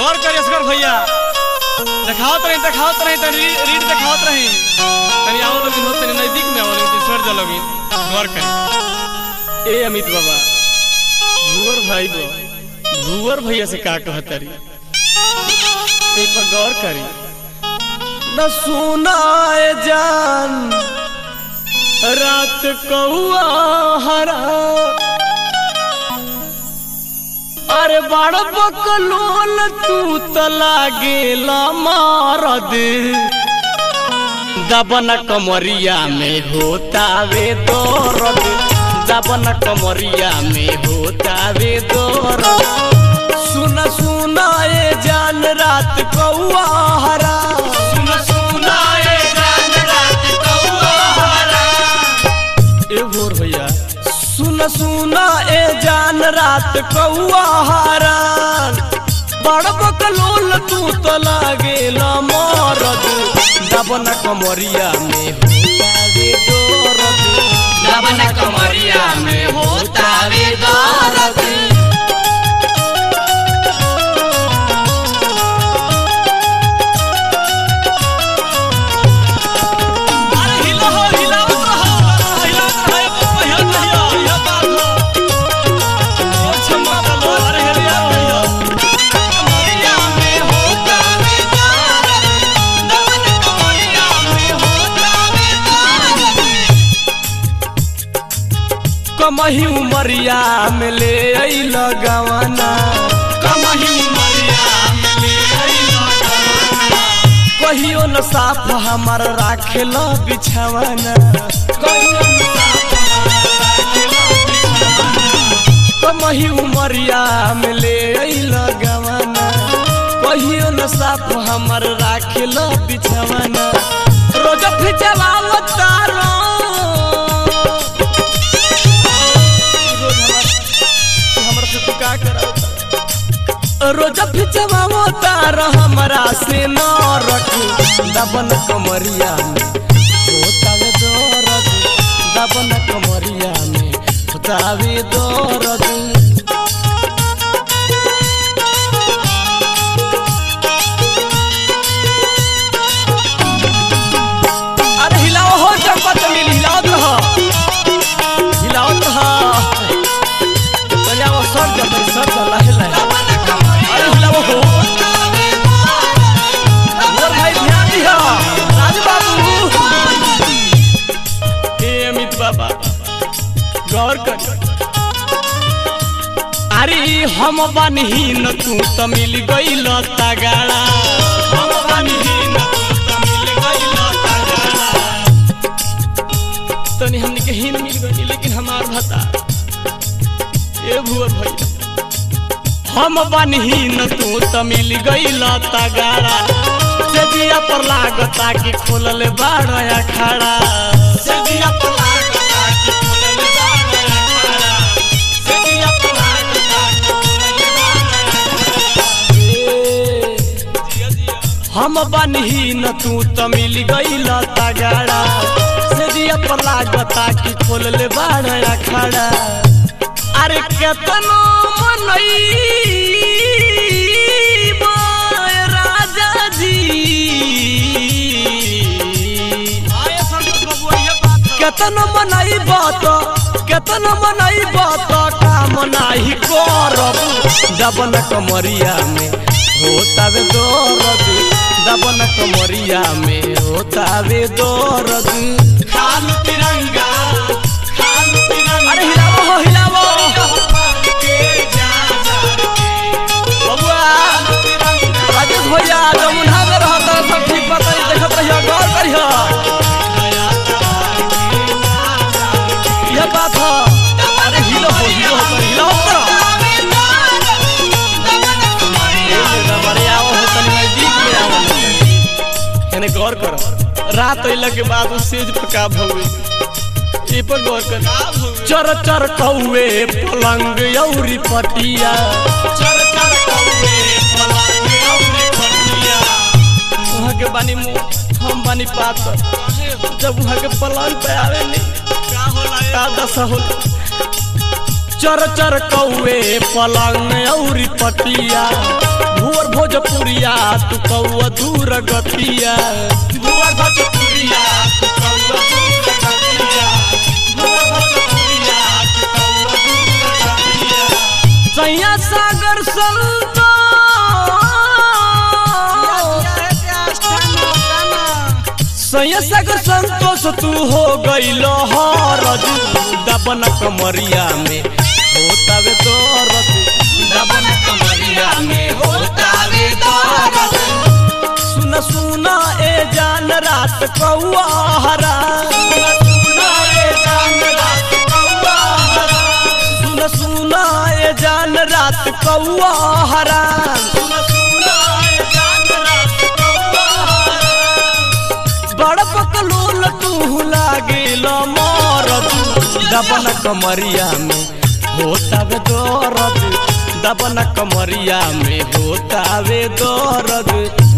गौर करिए असगर भैया देखावत रही देखावत रही तनी रीड देखावत रही तनी आओ लोग हो तनी नजदीक में आओ लोग सर जा लोग गौर करी ए अमित बाबा भूवर भाई बो भूवर भैया से का कहत रही ए पर गौर करी न सुनाए जान रात कौआ हरा अरे बड़ बकलोल तू त लागेला मारद दबन कमरिया में होतावे दर्द दबन कमरिया में होतावे दर्द सुन सुन ए जान रात कौआ हरा सुन सुन ए जान रात कौआ हरा ए भोर भैया सुन सुन ए जान रात कौआ हारान बड़ बकलोल तू तो लागेला मरद दबन कमरिया में होतावे दर्द दबन कमरिया में होतावे दर्द अरे हिला हो हिलावत रहो हिलावत रहो ये पहिया पहिया यह बात हो ओ छम्मा लो अरे हिला भैया कमरिया में होतावे दर्द दबन कमरिया में होतावे दर्द कमही उमरिया में ले अइल गवाना कमही मरिया में ले अइला गवाना कहियो न साफ हमार राखेल बिछावाना कमही उमरिया में ले अइल गवाना कहियो न साफ हमार राखेल बिछावाना रोज फिजवाव तारो रोज हमार हमरा से तू का करावता रोज फिजवाव तार हमरा से न रखू दबन कमरिया में होतावे दर्द दबन कमरिया में होतावे दर्द अरे हिलाओ हो चंपा चमेली हिलावत रह हिलावत रह तनिया वो सर जा तनी सर जा लाहे लाहे अरे हिलाओ हो बोल भाई ध्यान दिया राजू बाबू ए अमित बाबा गौर कर अरे हम बनहीन तू त मिल गइल तगाड़ा हम बनहीन तू त मिल गइल तगाड़ा तनी हमने के हीन मिल गई लेकिन हमार भता ए भुआ भैया हम बनहीन तू त मिल गइल तगाड़ा जदिया पर लागता कि खोलल बाड़ अखाड़ा जदिया पर लागता कि खोलल बाड़ अखाड़ा जदिया पर लागता कि खोलल बाड़ अखाड़ा हम बनहीन तू त मिल गइल तगाड़ा सेदिया पर लागता कि खोलले बाड़ अखाड़ा अरे केतनो मनई राजा जी केतनो मनई बात केतनो मनई बात काम नाही करब दबन कमरिया में होतावे दर्द दबन कमरिया में होतावे दर्द खालू तिरंगा खालू तिरंगा अरे हिलावो हो हिलावो के जा जा के बबुआ राजेश भैया जमुना में रहता सब ठीक बात है देखत रहियो गौर करियो यह बात है अरे हिलो हो हिलो हो तनी हिलो हो बढ़िया हो तनी नजदीक में आवल एने गौर करो रात अइला के बाद उ सेज पका भवे ए पर गौर कर चर चर कौवे पलंग औरी पटिया चर चर कौवे पलंग औरे खटिया वहाँ के बानी मुंह हम बानी पातर जब वहाँ के पलंग पे आवे नहीं का होला ए? का दशा होला चर चर कौवे पलंग औरी पटिया भू भुअर भोजपुरिया तू कौआ दूर गतिया भुवर भोजपुरिया तू कौआ दूर गतिया भुवर भोजपुरिया तू कौआ दूर गतिया सैया सागर संतो सैया सागर संतोष तू हो गईल हरज दबन कमरिया में होतावे दरद दबन कमरिया में होता वे दर्द सुन सुन ए जान रात कौआ हरा सुनाए जान रात कौआ हरा सुन सुन ए जान रात कौआ हरा सुन सुनाए जान रात कौआ हरा बड़ पकलूल तू लागिल मरद दबन कमरिया में होतावे दरद दबन कमरिया में होतावे दरद